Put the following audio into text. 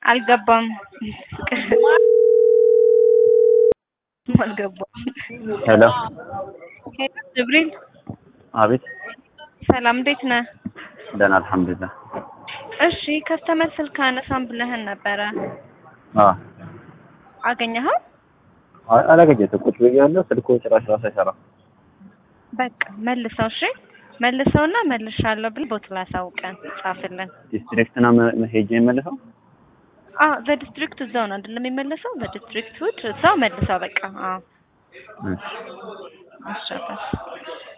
አልገባም አልገባም። ሄሎ ሄሎ ጅብሪል አቤት ሰላም፣ እንዴት ነህ? ደህና አልሐምዱሊላህ እሺ ከስተመር ስልክ አነሳም ብለህን ነበረ አ አገኘኸው? አይ አላገኘሁትም ቁጭ ብያለሁ ስልኩ ጭራሽ ራሱ አይሰራም በቃ መልሰው። እሺ መልሰውና መልሻለሁ ብል ቦት ላሳውቀን ጻፍልን። ዲስትሪክትና ሄጄ የመልሰው አ በዲስትሪክት እዛው ነው አይደለም የሚመለሰው? በዲስትሪክት ውድ እዛው መልሰው በቃ። አዎ እሺ አሻባሽ